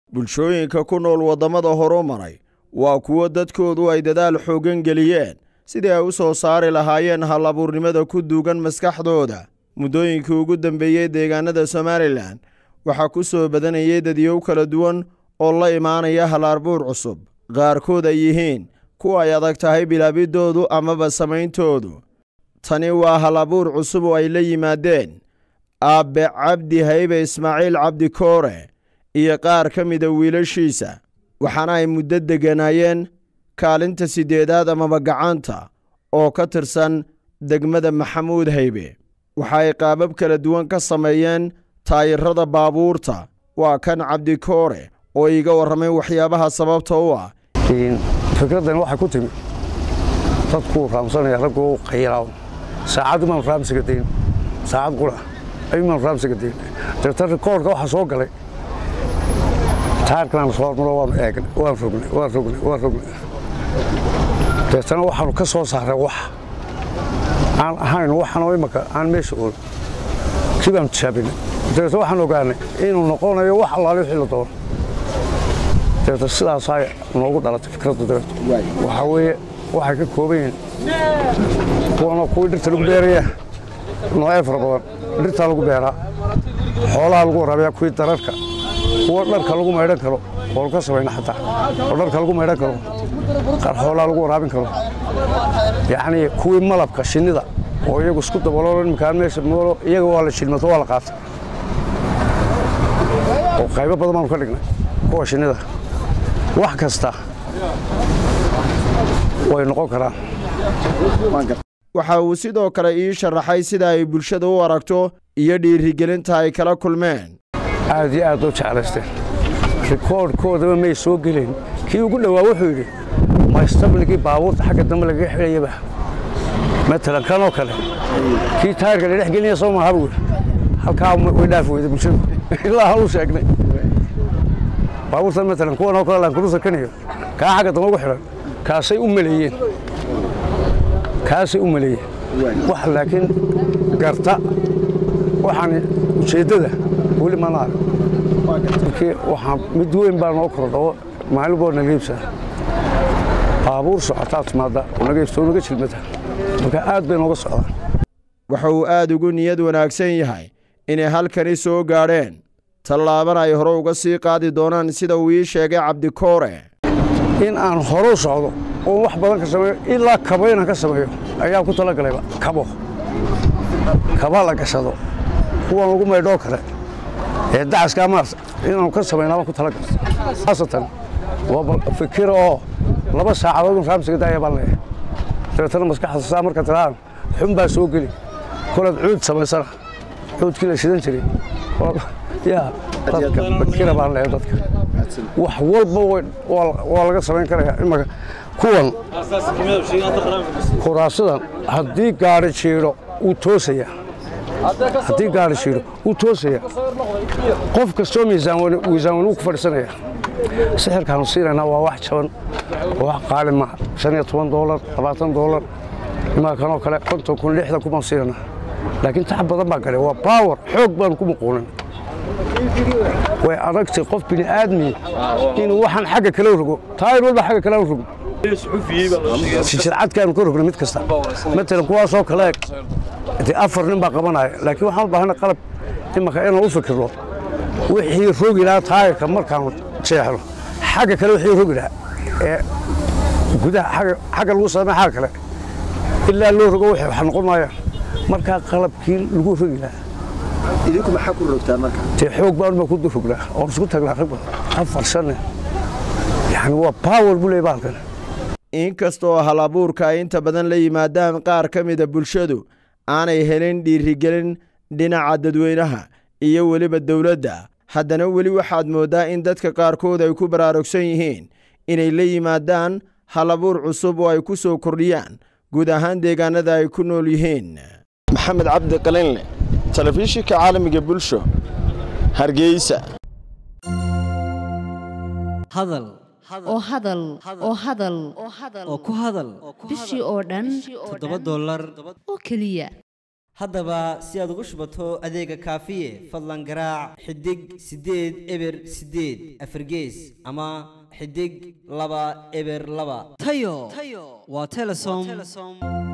bulshooyinka ku nool waddamada horumaray waa kuwo dadkoodu ay dadaal xooggan geliyeen sidii ay u soo saari lahaayeen hal abuurnimada ku duugan maskaxdooda muddooyinkii ugu dambeeyey deegaanada somalilan waxaa ku soo badanayay dadyow kala duwan oo la imaanaya hal arbuur cusub qaarkood ay yihiin kuwa ay adag tahay bilaabiddoodu amaba samayntoodu tani waa hal abuur cusub oo ay la yimaadeen aabbe cabdi haybe ismaaciil cabdi koore iyo qaar ka mida wiilashiisa waxaana ay muddo degganaayeen kaalinta siddeedaad amaba gacanta oo ka tirsan degmada maxamuud haybe waxa ay qaabab kala duwan ka sameeyeen taayirada baabuurta waa kan cabdi koore oo iiga warramay waxyaabaha sababta u ah fikraddan waxay ku timi dadkuu raamsanaya ragguu qayilaaw saacad imaan raamsiga dayn saacad qura ayumaan raamsiga dayn dabeetna rikoorka waxaa soo galay taarkanaan soo hormaro waan eegnay waan rognay waan rognay waan rognay dabeetana waxaanu ka soo saaray wax aan ahayn waxanoo imaka aan meesha ool kii baanu tijaabinay dabeetna waxaan ogaanay inuu noqonayo wax allaale wixii la doono dabeetna sidaasaa noogu dhalatay fikradda dabeeto waxaa weeye waxay ka kooban yihiin kuwanoo kuwii dhirta lagu beeraya noocee fara badan dhirtaa lagu beeraa xoolaha lagu waraabiyaa kuwii dararka kuwa dharka lagu maydhan karo oo laga samayna xataa oo dharka lagu maydhan karo qaar xoolaha lagu waraabin karo yacnii kuwii malabka shinnida oo iyagu isku daboolo imkaan meesha moolo iyaga waa la shilmato waa la qaatay oo qaybo badan baanu ka dhignay kuwa shinnida wax kasta way noqon karaan waxa uu sidoo kale ii sharaxay sida ay bulshada u aragto iyo dhiirigelinta ay kala kulmeen aad iyo aad u jeclaysteen rikoodhkoodaba may soo gelin kii ugu dhowaa wuxuu yidhi maystabligii baabuurta xagga dambe lagaga xidhayaba matalan kanoo kale kii taayirka la dhex gelinaya soo maaha buu yidhi halkaa way dhaafi weyda bulshadu ilaa hal u sheegnay baabuurtan matalan kuwan oo kale laankurusa kaniyo kaa xagga dambe ugu xidhan kaasay u maleeyeen kaasay u maleeyeen wax laakiin garta waxaan ujeeddada weli mana arag markii waxaa mid weyn baa noo kordho maalin boo naga iibsada baabuur socotaa timaadda oo naga iibsado naga jilmata marka aad bay nooga socdaan waxa uu aad ugu niyad wanaagsan yahay inay halkani soo gaadheen tallaabana ay hore uga sii qaadi doonaan sida uu ii sheegay cabdikoore in aan hore u socdo oo wax badan ka sameeyo ilaa kabo inaan ka sameeyo ayaa ku talagalayba kabo kaba la gashado kuwan lagu maydhoo kale ee dacaska maarta inaanu ka samaynaabaan ku talagalay haasatan waa fikir oo laba saacadood in raamsiga daaya baan leeyahay dabeetana maskaxda saa marka tirahaan xun baa soo geli kolaad cuud samaysana cuudkii la shidan jiray yaa dadka fikira baan leeyahay dadka wax walba waa laga samayn karaya imaka kuwan kuraasidan haddii gaari jiidho wuu toosaya haddii gaari jiidho wuu toosaya qof kastoo miisaan wuu ku fadhiisanaya sixirkaanu siinaynaa waa wax jaban wax qaali maaha shan iyo toban doolar labaatan doolar imaa kanoo kale konton kun lixdan kun baan siinaynaa laakiin tax badan baa galay waa baawar xoog baanu ku muquunan way adagtay qof bini aadmi inuu waxaan xagga kale rogo taayir walba xagga kale rogo jijircadkaanu ka rogna mid kasta matalan kuwaasoo kale dee afar nin baa qabanaya laakiin waxaan u baahana qalab imaka inaan u fikirno wixii rogi lahaa taayirka markaanu jeexno xagga kale wixii rogi lahaa ee gudaha xagga lagu samey xagga kale ilaa loo rogo wax noqon maayaan markaa qalabkii lagu rogi lahaa idinku maxaa ku rogtaan marka dee xoog baanuma ku rognaa oon isku tagnaa rag badan afar shanne yani waa baawar buu leey baalkan inkastoo hal abuurka ay inta badan la yimaadaan qaar ka mida bulshadu aanay helin dhiirigelin dhinaca dadweynaha iyo weliba dowladda haddana weli waxaad mooddaa in dadka qaarkood ay ku baraarugsan yihiin inay la yimaadaan hal abuur cusub oo ay ku soo kordhiyaan guud ahaan deegaanada ay ku nool yihiin maxamed cabdi qalinle telefishinka caalamiga bulsho hargeysa hadal oo hadal oo hadal oo ku hadal bishii oo dhan toddoba dollar oo keliya haddaba si aad ugu shubato adeega kaafiye fadlan garaac xidig siddeed eber siddeed afargees ama xidig laba eber laba tayo waa telesom